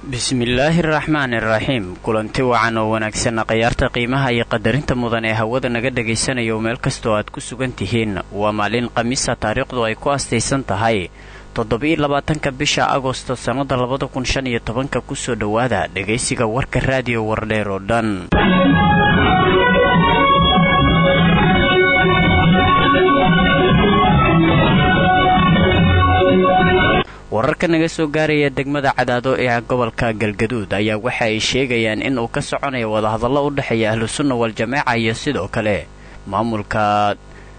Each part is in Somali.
bismillaahi araxmaani araxiim kulanti wacan oo wanaagsanna khayaarta qiimaha iyo qadarinta mudan ee hawada naga dhagaysanayo meel kastoo aad ku sugan tihiin waa maalin khamiisa taariikhdu ay ku astaysan tahay toddoba-iyo labaatanka bisha agosto sannada labada kun shan iyo tobanka kusoo dhowaada dhegaysiga warka raadiyo wardheer oo dhan wararka naga soo gaaraya degmada cadaado ee gobolka galgaduud ayaa waxa ay sheegayaan in uu ka soconayo wadahadallo u dhexeeya ahlu sunna wal-jamaaca iyo sidoo kale maamulka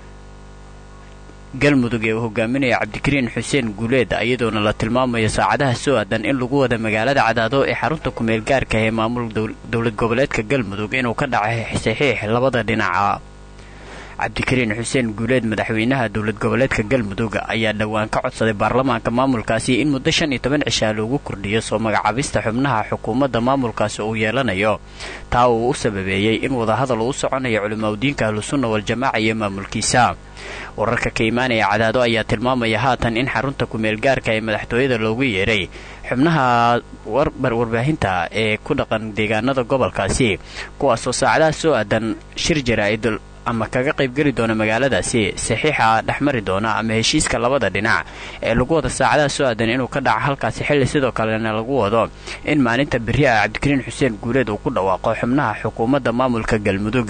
galmudug ee uu hogaaminaya cabdikariin xuseen guuleed iyadoona la tilmaamayo saacadaha soo aadan in lagu wada magaalada cadaado ee xarunta kumeel gaarka ee maamul dowlad goboleedka galmudug inuu ka dhacay saxiix labada dhinaca cabdikariin xuseen guuleed madaxweynaha dowlad goboleedka galmudug ayaa dhowaan ka codsaday baarlamaanka maamulkaasi in muddo shan iyo toban cishaa loogu kordhiyo soo magacaabista xubnaha xukuumadda maamulkaasi uu yeelanayo taa uu u sababeeyey in wadahadal uu u soconayo culimaudiinka ahlusunna wal-jamaaca iyo maamulkiisa wararka ka imaanaya cadaado ayaa tilmaamaya haatan in xarunta kumeel gaarka ee madaxtooyada loogu yeeray xubnaha warbaahinta ee ku dhaqan deegaanada gobolkaasi kuwaasoo saacadaha soo aadan shir jaraa'id ama kaga qaybgeli doona magaaladaasi saxiixa dhexmari doona ama heshiiska labada dhinac ee lagu wada saacadaha soo aadan inuu ka dhaco halkaasi xilli sidoo kalena lagu wado in maalinta berri ah cabdikariin xuseen guuleed uu ku dhawaaqo xubnaha xukuumadda maamulka galmudug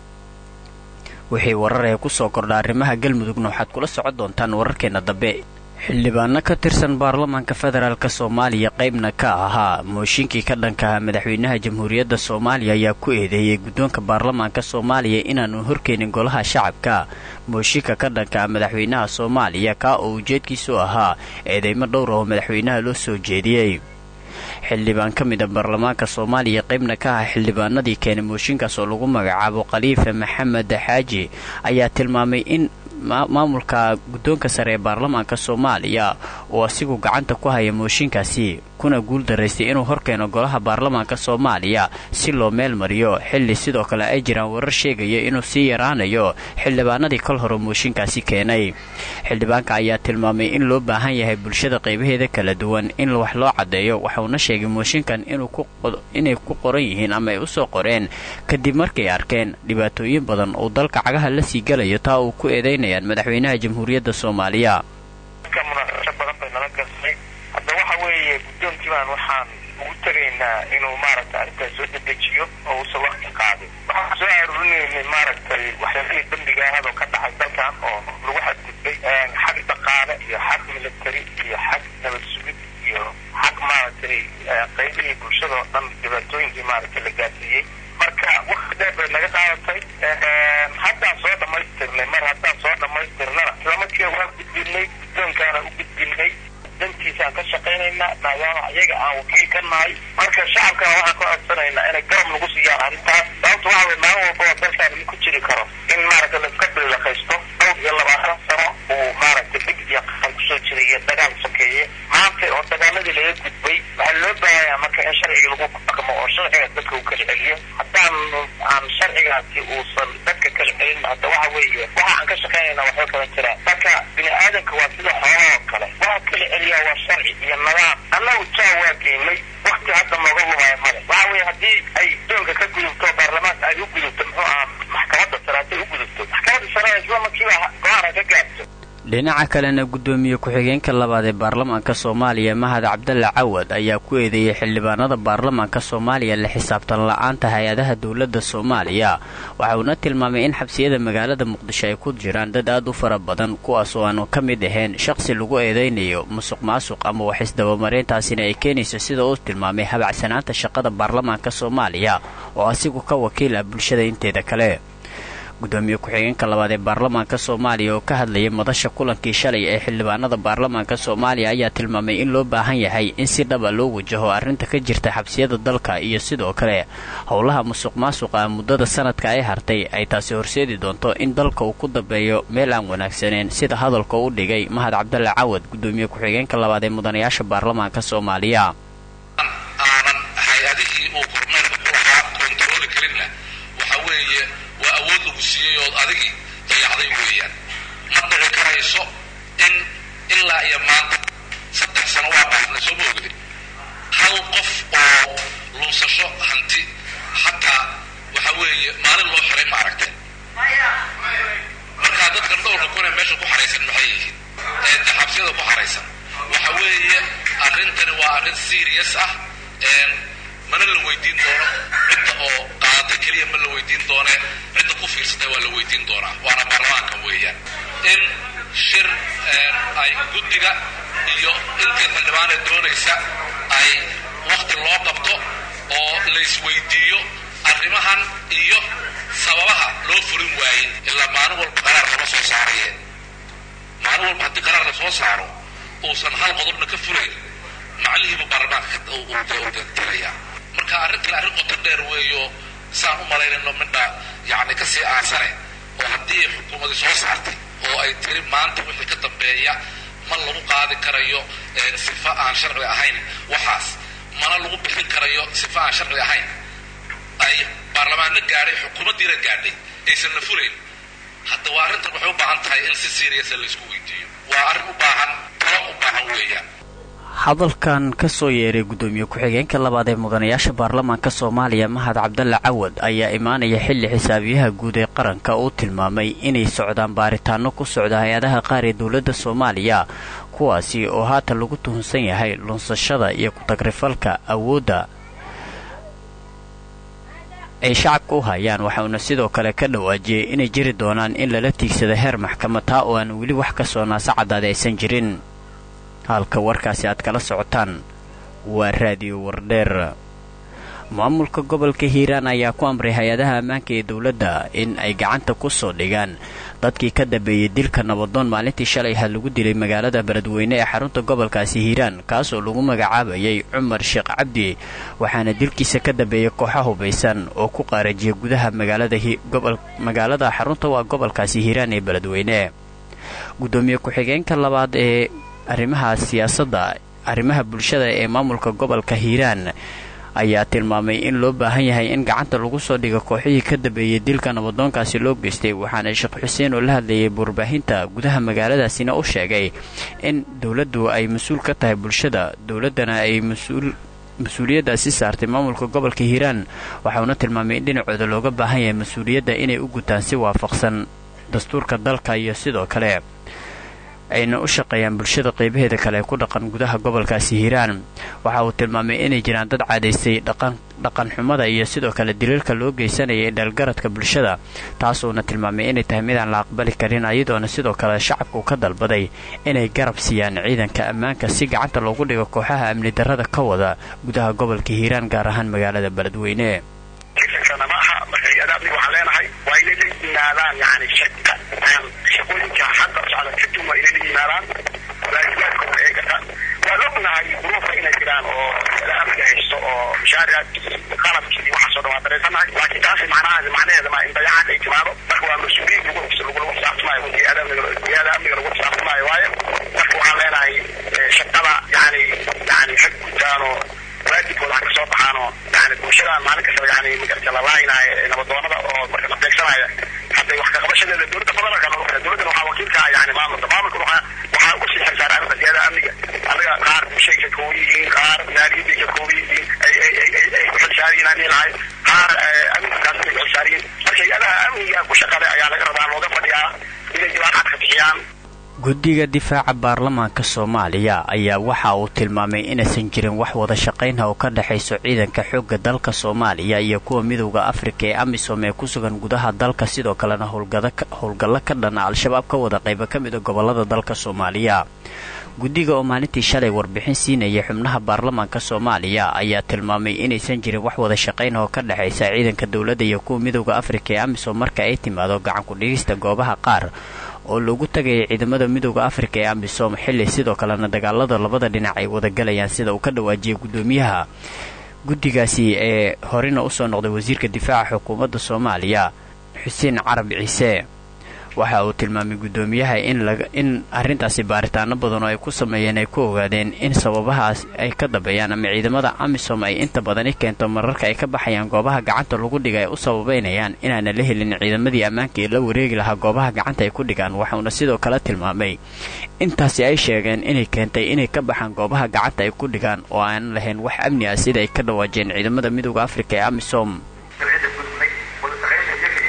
wixii warar ee kusoo kordha arrimaha galmudugna waxaad kula socon doontaan wararkeena dambe xildhibaano ka tirsan baarlamaanka federaalk soomaaliya qaybna ka ahaa mooshinkii ka dhankaha madaxweynaha jamhuuriyadda soomaaliya ayaa ku eedeeyey guddoonka baarlamaanka soomaaliya inaanu horkeenin golaha shacabka mooshinka ka dhankaha madaxweynaha soomaaliya kaa oo ujeedkiisu ahaa eedeymo dhowr oo madaxweynaha loo soo jeediyey xildhibaan ka mid a baarlamaanka soomaaliya qaybna ka ah xildhibaanadii keenay mooshinkaas oo lagu magacaabo khaliifa maxamed xaaji ayaa tilmaamay in maamulka guddoonka sare ee baarlamaanka soomaaliya oo asigu gacanta ku haya mooshinkaasi kuna guul daraystay inuu horkeeno golaha baarlamaanka soomaaliya si loo meel mariyo xilli sidoo kale ay jiraan warar sheegaya inuu sii yaraanayo xildhibaanadii kol hore mooshinkaasi keenay xildhibaanka ayaa tilmaamay in loo baahan yahay bulshada qaybaheeda kala duwan in wax loo caddeeyo waxauna sheegay mooshinkan inay ku qoran yihiin ama ay usoo qoreen kadib markay arkeen dhibaatooyin badan uu dalka cagaha la sii galayo taa uu ku eedaynayaan madaxweynaha jamhuuriyadda soomaaliya hadda waxa weeye guddoonki baan waxaan ugu tegaynaa inuu maaragtay arrintaas soo dedejiyo oo uusan wakti qaadin waxaan soo aruurinaynay maaragtay waxyaalihii dambiga ahadoo ka dhacay dalkan oo lagu xadgudbay xag dhaqaale iyo xag military iyo xag nabad sugid iyo xag maaragtay qaybihii bulshada oo dhan dhibaatooyinkii maaragtay la gaarsiiyey marka wakti dheer bay naga qaadatay haddaan soo dhammaystirnay mar haddaan soo dhammaystirnana islamarkiiba waan gudbinay guddoonkaana u gudbinay dantiisaan ka shaqaynaynaa maadaama iyaga aan wakiil ka nahay marka shacabkana waxaan ka codsanaynaa inay garab nagu siiyaan arrintaas sababta waxa way maalin walbaba dalkaan ma ku jiri karo in maaragtay laiska bililaqaysto dhowr iyo labaatan sano uu maaragtay dhib iyo qaxan kusoo jiray iyo dagaal sokeeye maanta oo dagaaladii laga gudbay waxaa loo baahanyaa marka in sharciga lagu dhaqmo oo sharciga dadka uu kala celiyo haddaan aan sharcigaasi uusan dadka kala celin hadda waxa weeye waxa aan ka shaqaynaynaa waxba kala jiraan marka bini aadanka waa sida xoolaha oo kale waxa kala celiya waa sharci iyo nidaam annagu jaa waa geynay wakti hadda nooga lumaya male waxa weeye haddii ay doonka ka gudubto baarlamaanka ay u gudubto muxuu ahaa maxkamadda sare hadday u gudubto maxkamadda sare isla markiiba go-aan ay ka gaarto dhinaca kalena guddoomiye ku-xigeenka labaad ee baarlamaanka soomaaliya mahad cabdalle cawad ayaa ku eedeeyey xildhibaanada baarlamaanka soomaaliya la xisaabtan la-aanta hay-adaha dowladda soomaaliya waxa uuna tilmaamay in xabsiyada magaalada muqdisho ay ku jiraan dad aad u fara badan kuwaas oo aanu ka mid ahayn shaqsi lagu eedaynayo musuq maasuq ama wax isdabamareyntaasina ay keenayso sida uu tilmaamay habacsanaanta shaqada baarlamaanka soomaaliya oo asigu ka wakiil ah bulshada inteeda kale gudoomiye ku-xigeenka labaad ee baarlamaanka soomaaliya oo ka hadlayay madasha kulankii shalay ee xildhibaanada baarlamaanka soomaaliya ayaa tilmaamay in loo baahan yahay in si dhaba loo wajaho arrinta ka jirta xabsiyada dalka iyo sidoo kale howlaha musuq maasuqa muddada sanadka ay hartay ay taasi horseedi doonto in dalka uu ku dambeeyo meel aan wanaagsaneen sida hadalka u dhigay mahad cabdalle cawad gudoomiye ku-xigeenka labaad ee mudanayaasha baarlamaanka soomaaliya ood adigii dayacday weeyaan ma dhici karayso in ilaa iyo maanta saddex sano waa baafna soo ma ogdi hal qof maalin loo xiray ma aragteen markaa dadkan dhowrka kun ee meesha ku xaraysan maxay yihiin ee de xabsiyada ku xaraysan waxa weeye arrintani waa arrin serious ah mana la weydiin doono cidda oo qaadatay keliya ma la weydiin doone cidda ku fiirsatay waa la weydiin doonaa waana baarlamaanka weeyaan in shir ay guddiga iyo intii xildhibaanee doonaysa ay wakti loo qabto oo laysweydiiyo arrimahan iyo sababaha loo furin waayey ilaa maalin walba qaraar lama soo saaraye maalin walba haddii qaraar la soo saaro uusan hal qodobna ka furayn macnihiibu baarlamaanka tiraya marka arrintan arrin qoto dheer weeyo saan u malaynayno midha yacni kasii aasane oo haddii xukuumadii soo saartay oo ay tiri maanta wixii ka dambeeya ma lagu qaadi karayo sifa aan sharci ahayn waxaas mana lagu bixin karayo sifa aan sharci ahayn ay baarlamaanna gaadhay xukuumaddiina gaadhay aysan la furayn hadda waa arrintan waxay u baahan tahay in si seriasa laysku weydiiyo waa arrin u baahan talo u baahan weeyaan hadalkan ka soo yeeray guddoomiye ku-xigeenka labaad ee mudanayaasha baarlamaanka soomaaliya mahad cabdalle cawad ayaa imaanaya xilli xisaabiyaha guud ee qaranka uu tilmaamay inay socdaan baaritaano ku socda hay-adaha qaar ee dowladda soomaaliya kuwaasi oo haatan lagu tuhunsan yahay lunsashada iyo ku-tagrifalka awoodda ay shacabka u hayaan waxauna sidoo kale ka dhawaajiyey inay jiri doonaan in lala tiigsado heer maxkamad taa oo aan weli wax ka soo naasa caddaada aysan jirin halka warkaasi aad kala socotaan waa raadiyo wardheer maamulka gobolka hiiraan ayaa ku amray hay-adaha ammaanka ee dowladda in ay gacanta ku soo dhigaan dadkii ka dambeeyey dilka nabadoon maalintii shalay ha lagu dilay magaalada beledweyne ee xarunta gobolkaasi hiiraan kaasoo lagu magacaabayay cumar sheekh cabdi waxaana dilkiisa ka dambeeyey kooxa hubaysan oo ku qaarajiyay gudaha magaalada xarunta waa gobolkaasi hiiraan ee beledweyne guddoomiye ku-xigeenka labaad ee arrimaha siyaasadda arrimaha bulshada ee maamulka gobolka hiiraan ayaa tilmaamay in loo baahan yahay in gacanta lagu soo dhigo kooxihii ka dambeeyey dilka nabadoonkaasi loo geystay waxaana sheekh xuseen oo la hadlayay warbaahinta gudaha magaaladaasina u sheegay in dowladdu ay mas-uul ka tahay bulshada dowladdana ay mas-uul mas-uuliyaddaasi saartay maamulka gobolka hiiraan waxauna tilmaamay in dhinacooda looga baahan yahay mas-uuliyadda inay u gutaan si waafaqsan dastuurka dalka iyo sidoo kale ayna u shaqeeyaan bulshada qaybaheeda kale ee ku dhaqan gudaha gobolkaasi hiiraan waxa uu tilmaamay inay jiraan dad caadaystay dhaqan xumada iyo sidoo kale daliilka loo geysanaya ee dhalgaradka bulshada taasuuna tilmaamay inay tahay midaan la aqbali karin ayadoona sidoo kale shacabku ka dalbaday inay garab siiyaan ciidanka ammaanka si gacanta loogu dhigo kooxaha amni darrada ka wada gudaha gobolka hiiraan gaar ahaan magaalada beledweyne shaqooyinka hadda socda kadib waa inay la yimaadaan waajibaadkooda ee gataan waan ognahay duruufa inay jiraan oo amniga haysto oo mashaaricaad qalabkii waxaasoo dhan waa dareysanahay laakiin taasi macnahaasi macnaheeda ma in dayacaad ay timaado marka waa mas-uuliyiin lagu lagu xisaabtamaayo hay-ada amniga lagu xisaabtamaayo waayo marka waxaan leenahay shaqada yani yani xag gutaanoo waajibkooda ha kasoo baxaanoo yani bulshada maalin kastaba yani magarta la laaynayo nabadoonada oo marka la beegsanaya hadday wax kaqabashadeeda dowladda federaalka loo kale dowladdana waxaa wakiilka ah yani maamulka maamulka waxaa waxaa uga sii xilsaaran arrinta siyada amniga anaga qaar bulshay ka kooban yihiin qaar naariyaday ka kooban yihiin ay ay ay ay ay ku xilsaariyiin aan lahay qaar amnigaas ay ku xilsaariyiin marka hay-adaha amniga ku shaqale ayaa laga rabaa looga fadhiyaa inay jawaab cad ka bixiyaan guddiga difaaca baarlamaanka soomaaliya ayaa waxa uu tilmaamay inaysan jirin wax wada shaqaynha oo ka dhexayso ciidanka xoogga dalka soomaaliya iyo kuwa midowda afrika ee amisom ee ku sugan gudaha dalka sidoo kalena howlgallo ka dhana al-shabaab ka wada qayba ka mid a gobolada dalka soomaaliya guddiga oo maalintii shalay warbixin siinayay xubnaha baarlamaanka soomaaliya ayaa tilmaamay inaysan jirin wax wada shaqayn oo ka dhexaysa ciidanka dowladda iyo kuwa midowda afrika ee amisom marka ay timaado gacan ku-dhigista goobaha qaar oo loogu tagayay ciidamada midowda afrika ee amisom xilli sidoo kalena dagaalada labada dhinac ay wadagalayaan sida uu ka dhawaajiyay guddoomiyaha guddigaasi ee horena usoo noqday wasiirka difaaca xukuumadda soomaaliya xuseen carab ciise waxa uu tilmaamay guddoomiyaha in arrintaasi baaritaano badan oo ay ku sameeyeen ay ku ogaadeen in sababahaas ay ka dambeeyaan ama ciidamada amisom ay inta badani keento mararka ay ka baxayaan goobaha gacanta lagu dhiga ay u sababaynayaan inaana la helin ciidamadii ammaanka ee la wareegi lahaa goobaha gacanta ay ku dhigaan waxauna sidoo kale tilmaamay intaasi ay sheegeen inay keentay inay ka baxaan goobaha gacanta ay ku dhigaan oo aanan lahayn wax amni ah sida ay ka dhawaajeen ciidamada midowda afrika ee amisom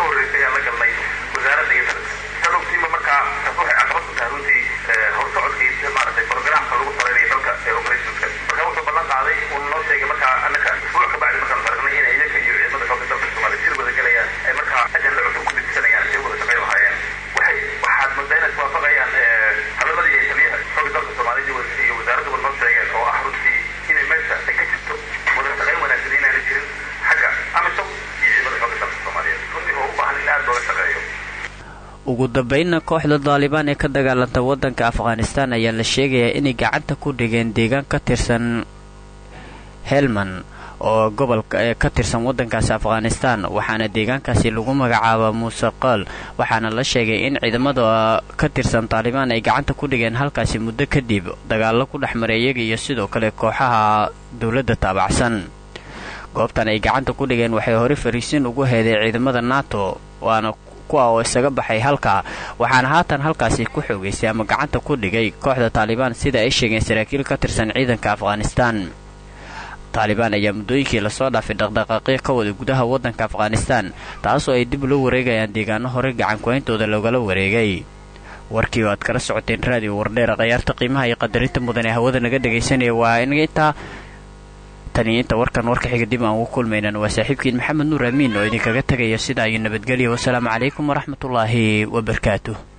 horreysay ayaan la galnay wasaaradda iyo talogtiima markaa taas waxay caqabad ku tahay runtii horsocodkii maaragtay programka lagu salaynayo dalka ee operationska marka wuxuu ballan qaaday uu noo sheegay markaa annaka isbuuc ka bacdi markaan faragnay inay iyaga iyo ciidamada xoogga dalka soomaaliya sir wada gelayaan ay markaa ajanda cusub ku degsanayaan si wada shaqayn lahaayeen waxay waxaad moodaa inay iswaafaqayaan hadaladii ay taliyaha xoogga dalka soomaaliya iyo wasaaradduba noo sheegeen oo ah runtii inay meesha ay ka jirto wada shaqayn wanaagsan inaana jirin xagga amisom iyo ciidamada xoogga dalka soomaaliyeed runtii oo u baahan in aad looga shaqeeyo ugu dambeynna kooxda daalibaan ee ka dagaalanta waddanka afghanistan ayaa la sheegayaa inay gacanta ku dhigeen deegaan ka tirsan helman oo gobolka ee ka tirsan waddankaasi afghanistan waxaana deegaankaasi lagu magacaaba muuse qaal waxaana la sheegay in ciidamada ka tirsan taalibaan ay gacanta ku dhigeen halkaasi muddo kadib dagaallo ku dhex maray iyaga iyo sidoo kale kooxaha dowladda taabacsan goobtan ay gacanta ku dhigeen waxay hore fariisin ugu heeday ciidamada nato waana kuwa oo isaga baxay halka waxaana haatan halkaasi ku xoogaysay ama gacanta ku dhigay kooxda taalibaan sida ay sheegeen saraakiil ka tirsan ciidanka afghanistan taalibaan ayaa muddooyinkii lasoo dhaafay dhaqdhaqaaqyo ka wada gudaha waddanka afghanistan taasoo ay dib loo wareegayaan deegaano hore gacankuhayntooda loogala wareegay warkii oo aad kala socoteen raadiyo wardheera khayaarta qiimaha iyo qadarinta mudan ee hawada naga dhegaysanaya waa inaga intaa taniyo inta warkan warka xiga dib aan ugu kulmaynan waa saaxiibkiin maxamed nuur amiin oo idinkaga tegaya sidaa iyo nabadgelya wasalaamu calaykum waraxmatullaahi wabarakaatuh